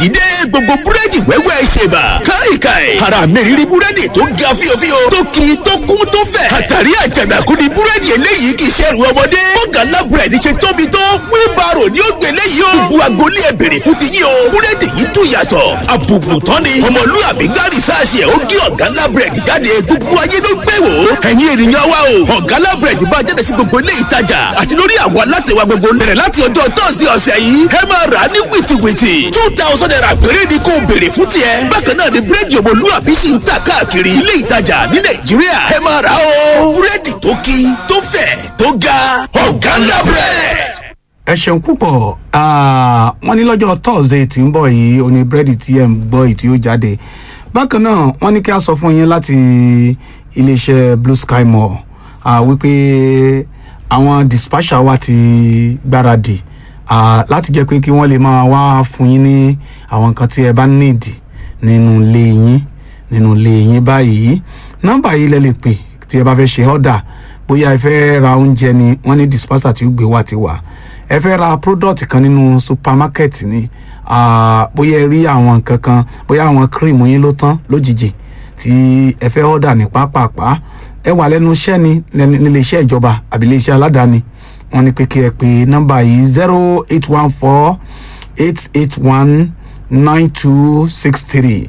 yìí dé gbogbo búrẹ́dì wẹ́wẹ́ ṣèbà káìkáì ara mi rírí búrẹ́dì tó ga fíofío tó kì í tó kún tó fẹ̀ àtàrí àjànàkú ni búrẹ́dì eléyìí kì í ṣe ẹrù ọmọdé bọ́gàlá búrẹ́dì ṣe tóbi tó wíńbàrò ni ó gbé léyìí o gbogbo agolé ẹ̀ bèrè fún ti yín o búrẹ́dì yìí dùn yàtọ̀ àbùkù tán ni ọmọlúwàbí gárì sáàṣì ẹ̀ ó gé ọ̀gálá búrẹ́dì jáde gbogbo ayé ló gbé wò ó ẹ̀yin ènìyàn wa o ọ̀gálá búrẹ́dì bá jáde sí gbogbo ilé ìtajà àti lórí àwọn alátẹ̀wá gbogbo bẹ̀rẹ̀ láti ọjọ́ tọ́sí ọ̀sẹ̀ yìí ẹ máa rà á ní wìtìwìtì two thousand naira péré ni kò béèrè fún tiẹ̀ bákan náà ni búrẹ́dì ọmọlúwàbí sì ń tà káàkiri ilé ìtajà ní nàìjíríà ẹ máa rà á o búrẹ́dì tó kí tó fẹ̀ tó ga ọ̀gálá búrẹ́dì ẹ ṣeun púpọ̀ Ah, wọ́n ní lọ́jọ́ thursday tí ń bọ̀ yìí oní búrẹ́dì tí ẹ̀ ń gbọ́ yìí tí ó jáde bákan náà wọ́n ní kí a sọ fún yín láti iléeṣẹ́ blue sky mall ah, wípé àwọn dispatcher wa ti gbáradì ah, láti jẹ́ pé kí wọ́n lè máa wá fún yín ní àwọn nǹkan tí ẹ bá nídìí nínú ilé yín nínú ilé yín báyìí nọ́mbà yìí lẹ lè pè tí ẹ bá fẹ́ ṣe ọ́dà bóyá ẹ fẹ́ ra oúnjẹ ni wọ́n ní dispatcher tí ó gbé wá ti wà ẹ fẹ́ ra product kan nínú supermarket ni ah, bóyá ẹ rí àwọn nǹkan kan bóyá àwọn cream yín ló tán lójijì tí ẹ fẹ́ ọ́dà ní pápápá ẹ wà lẹ́nu iṣẹ́ ni lẹ́nu- nílé iṣẹ́ ìjọba àbí ilé iṣẹ́ aládàáni wọ́n ní pé kí ẹ pè nọ́mbà yìí zero eight one four eight eight one nine two six three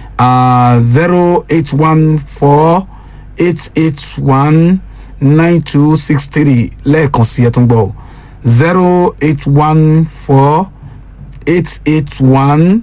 zero eight one four eight eight one nine two six three lẹ́ẹ̀kan sí ẹ tún gbọ́ zero eight one four eight eight one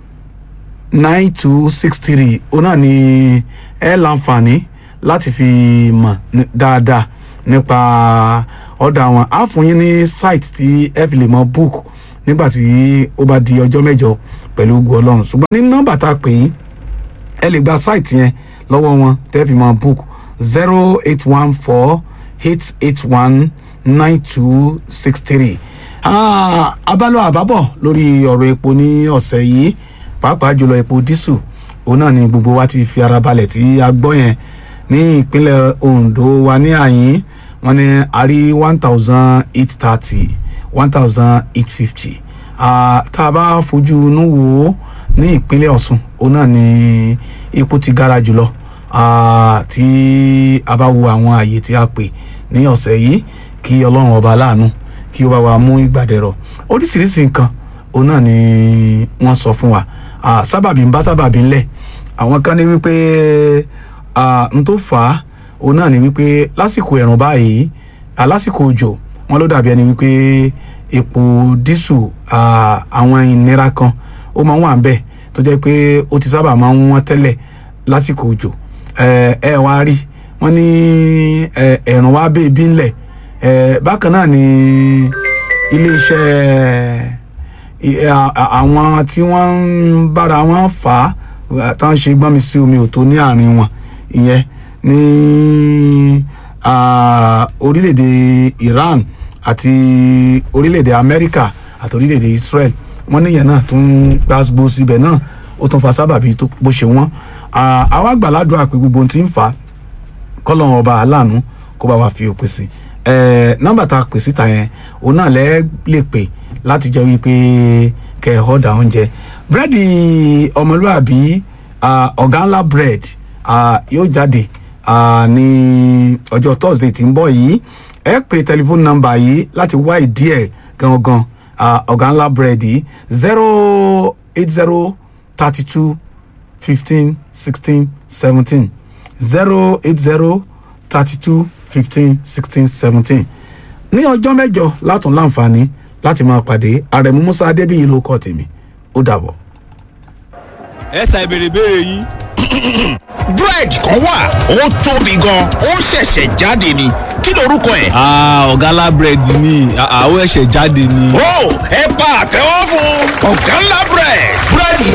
nine two six three òun náà ni ẹ láǹfààní láti fi mọ̀ ní- dáadáa nípa ọ̀dà wọn á fún yín ní site tí ẹ fi lè mọ book nígbà tí ó bá di ọjọ́ mẹ́jọ pẹ̀lú ògùn ọlọ́run ṣùgbọ́n ní nọ́mbà tá a pè yín ẹ lè gba site yẹn lọ́wọ́ wọn tẹ́ fi mọ book zero eight one four eight eight one nine two six three abálọ àbábọ̀ lórí ọ̀rọ̀ epo ní ọ̀sẹ̀ yìí pàápàá jùlọ epo dísù òun náà ni gbogbo wa ti fi ara balẹ̀ tí a gbọ́ yẹn ní ìpínlẹ̀ Ondo wa ní àyín wọn ní a rí one thousand eight thirty one thousand eight fifty tá a bá fojú inú wò ó ní ìpínlẹ̀ Ọ̀ṣun òun náà ni epo ti gara jùlọ Ah, tí a bá wo àwọn àyè tí a pè ní ọ̀sẹ̀ yìí kí ọlọ́run ọba aláàánú kí ó bá wa mú ìgbàdẹ̀rọ̀ oríṣiríṣi nǹkan òun náà ni wọ́n sọ fún wa Ah, sábàbí ń bá sábàbí ńlẹ̀ àwọn kan ní wípé ah, n tó fà á òun náà ni wípé lásìkò ẹ̀rùn báyìí ah, lásìkò òjò wọn ló dàbí ẹni wípé epo dísù ah, àwọn ìnira kan ó máa ń wà ń bẹ̀ tó jẹ́ pé ó ti sábà máa ń wọ́n tẹ́lẹ̀ lásìkò òjò ẹ ẹ wá rí wọn ní ẹ ẹ̀rùn wá bẹ́ẹ̀ bí ńlẹ̀ ẹ bákan náà ni iléeṣẹ́ ì- à- à- àwọn tí wọ́n ń bára wọn fà á tó ń ṣe gbọ́nmi sí omi òtó ní àárín wọn ìyẹn ní ah, orílẹ̀-èdè Iran àti orílẹ̀-èdè Amẹ́ríkà àti orílẹ̀-èdè Israel wọ́n níyẹn náà tún gbàgbó síbẹ̀ náà ó tún fa sábàbí tó bó ṣe wọ́n Ah, àwa gbàládùn àpè gbogbo ohun tí ń fà á kọ́lọ́run ọba aláàánú kó bá wa fi òpin sí ẹ nọ́mbà tá a pè síta yẹn òun náà lẹ lè pè láti jẹ́ wípé kẹ́ ẹ ọ̀dà oúnjẹ búrẹ́dì ọmọlúàbí ah, ọ̀gá ńlá bread ah, yóò jáde ah, ní ọjọ́ thursday tí ń bọ̀ yìí ẹ pè tẹlifóònù nọ́mbà yìí láti wá ìdí ẹ̀ gangan ah, ọ̀gá ńlá bread yìí zero eight zero thirty two fifteen sixteen seventeen zero eight zero thirty two fifteen sixteen seventeen ní ọjọ́ mẹ́jọ látún láǹfààní láti máa pàdé àrẹ̀mú musa adébíyí ló kọ́ tèmi ó dàbọ̀. ẹ ṣàì béèrè béèrè yín. búrẹ́dì kan wà ó tóbi gan ó ṣẹ̀ṣẹ̀ jáde ni kí lorúkọ ẹ̀. ọ̀gá búrẹ́dì ni àwọn ẹ̀ṣẹ̀ jáde ni. ó ẹ pa àtẹ́wọ́ fún ọ̀gá ńlá búrẹ́dì. búrẹ́dì